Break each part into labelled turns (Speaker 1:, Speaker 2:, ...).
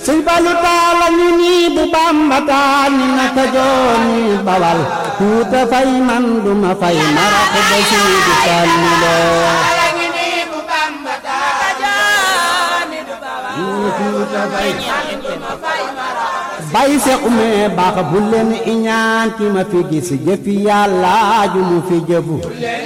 Speaker 1: sëñ Fallu taala ñu nii bu Bamba taal ni naka jooni bawal tuuta fay man duma fay marax ba siidi Fallu loo bay se ume baax bu leen iñaan ki ma fi gis jëfi yàlla ju mu fi jëfu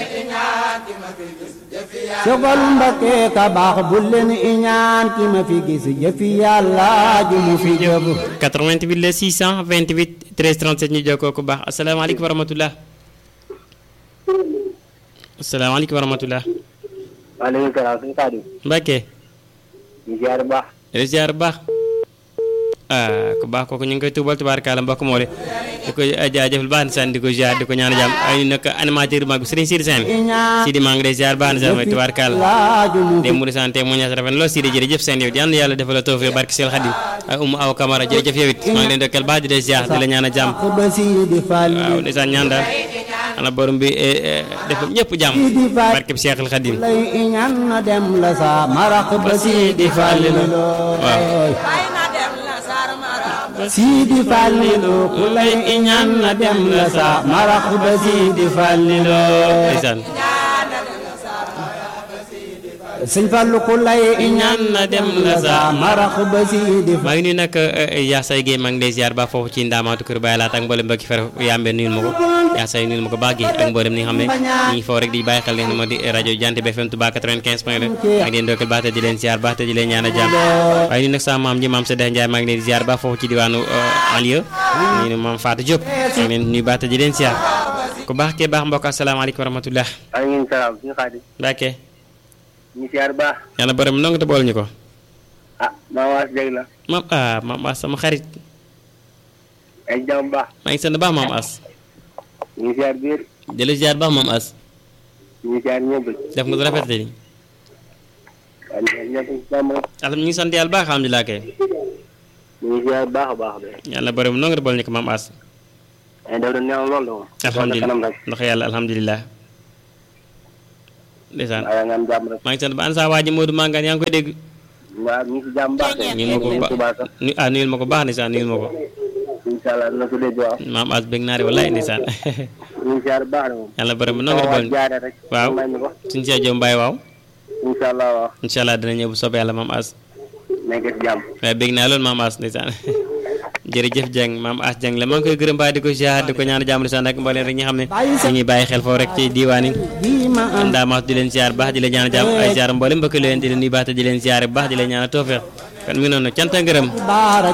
Speaker 1: sogal Mbakke ka baax bu leen iñaan ki ma fi gis jëfi yàlla ju mu fi jëfu
Speaker 2: 88 la 628 13 37 ñu jokkoo ku baax asalaamaaleykum wa rahmatulah. asalaamaaleykum wa rahmatulah.
Speaker 3: waaleykum salaam suñu Sadio.
Speaker 2: Mbacke.
Speaker 3: ñu ziar bu baax.
Speaker 2: yow ziar bu baax. ah ku baax kooku ñu ngi koy tuubal tubaarkaala mbokk moo de di ko jaajëfal baax na saan di ko ziar di ko ñaan jàmm ay nag animateur mag bi Serigne Sidi Sène Sidi maa ngi lay ziar baax na saan mooy tubaarkaala dem mu di sant mu ñaas rafet lool Sidi jërëjëf seen yow yal na yàlla defal la tawfiq barke Sel Khadim ay umu aw Camara jërëjëf yow it maa ngi leen dokkal baax di lay ziar di la ñaan a jàmm waaw ndeysaan ñaan daal ana borom bi def ñëpp jàmm barke Cheikh Khadim
Speaker 1: lay iñaan na dem la sa marax ba siidi Fallu
Speaker 2: waaw
Speaker 1: siidi Fallilu ku lay iñaan na dem la sa marax ba siidi Fallilu
Speaker 2: ndeysaan
Speaker 1: sëñ Fallu ku lay iñaan na dem la sa marax ba siidi
Speaker 2: maa ngi nuyu nag yaa say Guèye maa ngi lay ziar ba foofu ci ndaamaatu kër Baye Laat ak mboolem mbokki fer yambe nuyul ma ko yaa say nuyul ma ko baax gi ak mboolem ni nga xam ne ñi ngi foofu rek di bàyyi xel leen moo di rajo Jant bi FM Touba 95 point 2 ak leen dokkal baax te di leen ziar baax te di leen ñaan a jàmm waaye nuyu nag sama maam ji maam Sadeh Ndiaye maa ngi leen di ziar ba foofu ci diwaanu Alieu ñu ne maam Fatou Diop maa ngi leen nuyu baax te di leen ziar ku baax kee baax mbokk asalaamaaleykum wa rahmatullah
Speaker 3: waaleykum salaam suñu Sadio.
Speaker 2: Mbacke
Speaker 3: ñu ziar bu baax.
Speaker 2: yàlla borom nongu te bool ñu ko
Speaker 3: ah maa waas dégg la.
Speaker 2: maam ah maam as sama xarit
Speaker 3: ay jàmm bu baax.
Speaker 2: maa ngi sant baax maam as
Speaker 3: ñu ziar biir.
Speaker 2: di la ziar baax maam as
Speaker 3: ñu ziar ñëpp.
Speaker 2: def nga lu rafet de
Speaker 3: waaw ñëpp jàmm rek.
Speaker 2: alhamdulilah ñu ngi sant yàlla baax alhamdulilah kay
Speaker 3: ñu ziar bu baax a baax de.
Speaker 2: yàlla borom nongu te bool ñu ko maam as
Speaker 3: ay def doon neex lool de moom.
Speaker 2: alhamdulilah
Speaker 3: kanam rek.
Speaker 2: ndax yàlla alhamdulilah ndeysaan
Speaker 3: waaye nga am jàmm rek.
Speaker 2: maa ngi sant ba an saa waa ji Modou Mangane yaa ngi koy dégg
Speaker 3: waaw ñu ngi si jàmm bu baax de.
Speaker 2: nuyul ma ko bu
Speaker 3: Tuubaa
Speaker 2: baax
Speaker 3: sax.
Speaker 2: nu ah nuyul ma ko baax ndeysaan nuyul ma ko
Speaker 3: incha allah dina ko dégg waaw.
Speaker 2: maam as bëgg naa de wallaay ndeysaan
Speaker 3: ñu ngi ziar bu baax de moom.
Speaker 2: yàlla borom nongu te
Speaker 3: waaw
Speaker 2: bool ñu
Speaker 3: jaare rek.
Speaker 2: waaw.
Speaker 3: may ñu ko.
Speaker 2: suñu see jom mbaay waaw
Speaker 3: incha allah waaw.
Speaker 2: incha allah dina ñëw bu soobee yàlla maam as
Speaker 3: nekk si jàmm.
Speaker 2: waaye bëgg naa loolu maam as ndeysaan jërëjëf Dieng maam as Dieng la maa ngi koy gërëm baax di ko ziar di ko ñaan jàmm ndeysaan ak mbooleem rek ñi xam ne ñu ngi bàyyi xel foofu rek ci diiwaan yi
Speaker 1: bii ma am
Speaker 2: ndaamaas di leen ziar baax di leen ñaan jàmm ay ziar mboolem mbokk leen di leen nuyu baax te di leen ziar baax di leen ñaan tawfeex kon mi ngi noonu cant ak ngërëm
Speaker 1: baara